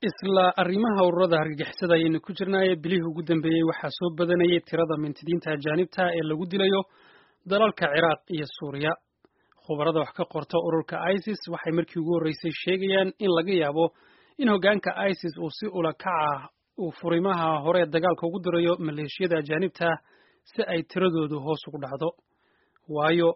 isla arrimaha ururada hargagixisada ayaynu ku jirnaaye bilihii ugu dambeeyey waxaa soo badanayay tirada mintidiinta ajaanibta ee lagu dilayo dalalka ciraaq iyo suuriya khubarada wax ka qorta ururka isis waxay markii ugu horreysay sheegayaan in laga yaabo in hoggaanka isis uu si ula kaca uu furimaha hore dagaalka ugu dirayo maleeshiyada ajaanibta si ay tiradoodu hoos ugu dhacdo waayo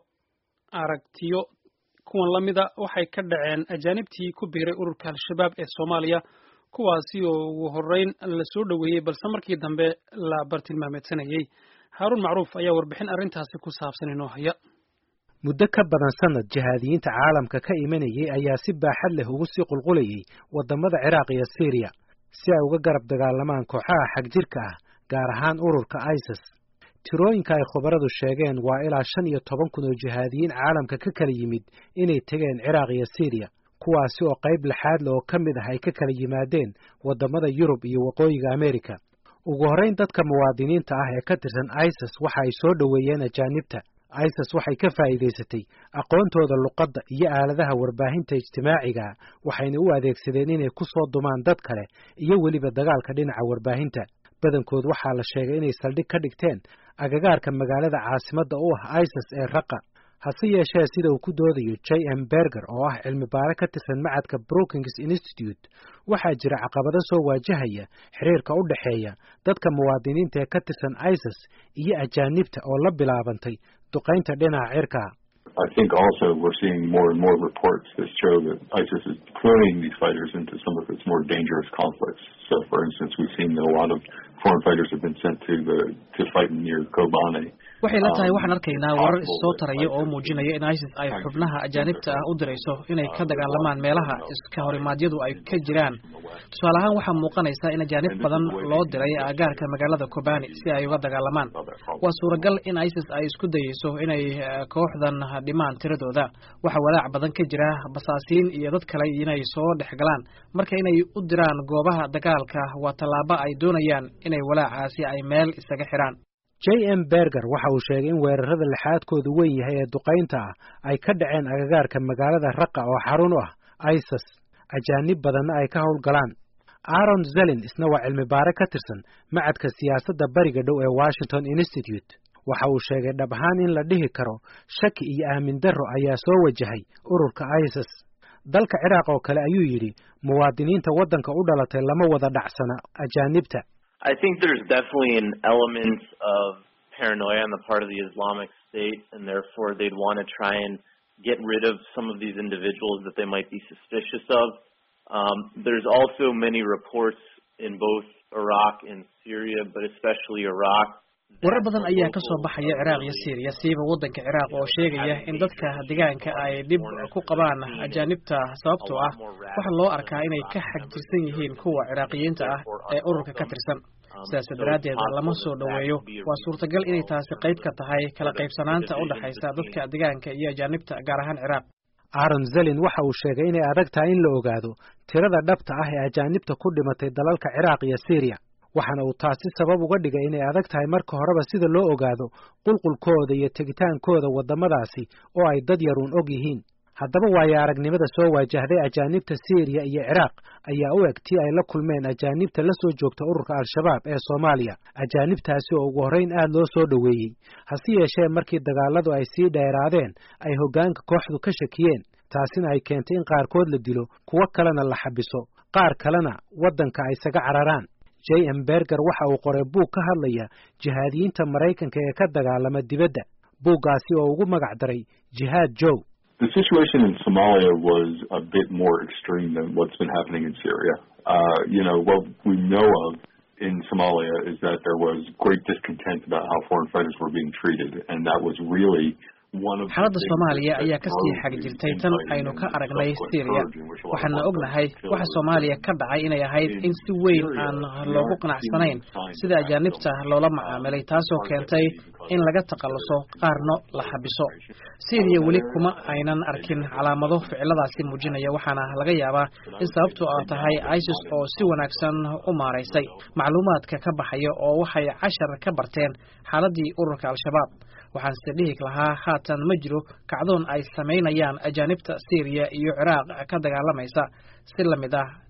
aragtiyo kuwan la mida waxay ka dhaceen ajaanibtii ku biiray ururka al-shabaab ee soomaaliya kuwaasi oo ugu horreyn la soo dhoweeyey balse markii dambe la bartilmaameedsanayey haaruun macruuf ayaa warbixin arrintaasi ku saabsan inoo haya muddo ka badan sanad jihaadiyiinta caalamka ka imanayay ayaa si baaxad leh ugu sii qulqulayay waddamada ciraaq iyo siiriya si ay uga garab dagaalamaan kooxaha xagjirka ah gaar ahaan ururka isis tirooyinka ay khubaradu sheegeen waa ilaa shan iyo toban kun oo jihaadiyiin caalamka ka kala yimid inay tegeen ciraaq iyo siiriya kuwaasi oo qayb lixaad le oo ka mid ah ay ka kala yimaadeen waddamada yurub iyo waqooyiga amerika ugu horrayn dadka muwaadiniinta ah ee ka tirsan isis waxa ay soo dhoweeyeen ajaanibta isis waxay ka faa'iidaysatay aqoontooda luqadda iyo aaladaha warbaahinta ijtimaaciga waxayna u adeegsadeen inay ku soo dumaan dad kale iyo weliba dagaalka dhinaca warbaahinta badankood waxaa la sheegay inay saldhig ka dhigteen agagaarka magaalada caasimadda u ah isis ee raqa hase yeeshee sida uu ku doodayo j m berger oo ah cilmi baare ka tirsan macadka brookings institute waxaa jira caqabado soo waajahaya xiriirka u dhexeeya dadka muwaadiniinta ee ka tirsan isis iyo ajaanibta oo la bilaabantay duqaynta dhinaca cirka I think also we're seeing more and more reports that show that ISIS is deploying these fighters into some of its more dangerous conflicts. So, for instance, we've seen that a lot of foreign fighters have been sent to the to fight near Kobane. waxay la tahay waxaan arkaynaa warar issoo taraya oo muujinaya in isis ay xubnaha ajaanibta ah u dirayso inay ka dagaalamaan meelaha iska horimaadyadu ay ka jiraan tusaale ahaan waxaa muuqanaysa in ajaanib badan loo diray aagaarka magaalada kobani si ay uga dagaalamaan waa suuragal in isis ay isku dayeyso inay kooxdan dhimaan tiradooda waxaa walaac badan ka jira basaasiin iyo dad kale inay soo dhex galaan marka inay u diraan goobaha dagaalka waa tallaabo ay doonayaan inay walaacaasi ay meel isaga xidhaan j m berger waxa uu sheegay in weerarada lixaadkoodu weyn yahay ee duqaynta ah ay ka dhaceen agagaarka magaalada raqa oo xarun u ah isis ajaanib badanna ay ka howlgalaan aaron zelin isna waa cilmi baare ka tirsan macadka siyaasadda bariga dhow ee washington institute waxa uu sheegay dhab ahaan in la dhihi karo shaki iyo aamin darro ayaa soo wajahay ururka isis dalka ciraaq oo kale ayuu yidhi muwaadiniinta waddanka u dhalatay lama wada dhacsana ajaanibta I think there's definitely an element of paranoia on the part of the Islamic State, and therefore they'd want to try and get rid of some of these individuals that they might be suspicious of. Um, there's also many reports in both Iraq and Syria, but especially Iraq. warar badan ayaa ka soo baxaya ciraaq iyo syriya siiba waddanka ciraaq oo sheegaya in dadka deegaanka ay dhib ku qabaan ajaanibta sababtoo ah waxaa loo arkaa inay ka xagjirsan yihiin kuwa ciraaqiyiinta ah ee ururka ka tirsan sidaas daraaddeed lama soo dhoweeyo waa suurtagal inay taasi qayb ka tahay kala qaybsanaanta u dhexaysa dadka deegaanka iyo ajaanibta gaar ahaan ciraaq aaron zelin waxa uu sheegay inay adag tahay in la ogaado tirada dhabta ah ee ajaanibta ku dhimatay dalalka ciraaq iyo syriya waxaana uu taasi sabab uga dhigay inay adag tahay marka horeba sida loo ogaado qulqulkooda iyo tegitaankooda waddamadaasi oo ay dad yaruun og yihiin haddaba waayo aragnimada soo waajahday ajaanibta syriya iyo ciraaq ayaa u eg tii ay la kulmeen ajaanibta la soo joogta ururka al-shabaab ee soomaaliya ajaanibtaasi oo ugu horrayn aad loo soo dhoweeyey hase yeeshee markii dagaalladu ay sii dheeraadeen ay hoggaanka kooxdu ka shakiyeen taasina ay keentay in qaarkood la dilo kuwo kalena la xabiso qaar kalena waddanka ay isaga cararaan j m berger waxa uu qoray buug ka hadlaya jihaadiyiinta maraykanka ee ka dagaalama dibadda buuggaasi oo ugu magac daray jihaad jow The situation in Somalia was a bit more extreme than what's been happening in Syria. Uh, you know, what we know of in Somalia is that there was great discontent about how foreign fighters were being treated, and that was really xaaladda soomaaliya ayaa kasii xag jirtay tan aynu ka aragnay syriya waxaana ognahay waxa soomaaliya ka dhacay inay ahayd in si weyn aan loogu qanacsanayn sida ajaanibta loola macaamilay taasoo keentay in laga takhalluso qaarno la xabiso syriya weli kuma aynan arkin calaamado ficiladaasi muujinaya waxaana laga yaabaa in sababtu a tahay isis oo si wanaagsan u maaraysay macluumaadka ka baxaya oo waxay cashar ka barteen xaaladii ururka al-shabaab waxaanse dhihi lahaa haatan ma jiro kacdoon ay samaynayaan ajaanibta syriya iyo ciraaq ka dagaalamaysa si lamid ah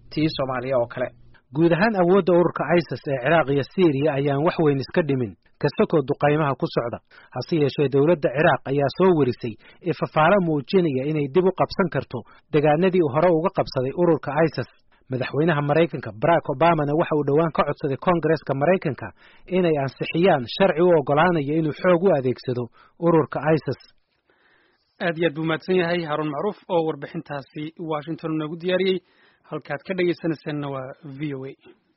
tii soomaaliya oo kale guud ahaan awoodda ururka isis ee ciraaq iyo syriya ayaan wax weyn iska dhimin kasakoo duqaymaha ku socda hase yeeshee dowladda ciraaq ayaa soo warisay ifafaalo muujinaya inay dib u qabsan karto degaanadii hore uga qabsaday ururka isis madaxweynaha maraykanka barack obamana waxa uu dhowaan ka codsaday koongareska maraykanka inay ansixiyaan sharci u oggolaanaya inuu xoog u adeegsado ururka isis aad iyo aad buu mahadsan yahay haarun macruuf oo warbixintaasi washington noogu diyaariyey halkaad ka dhegaysanaysaanna waa v o a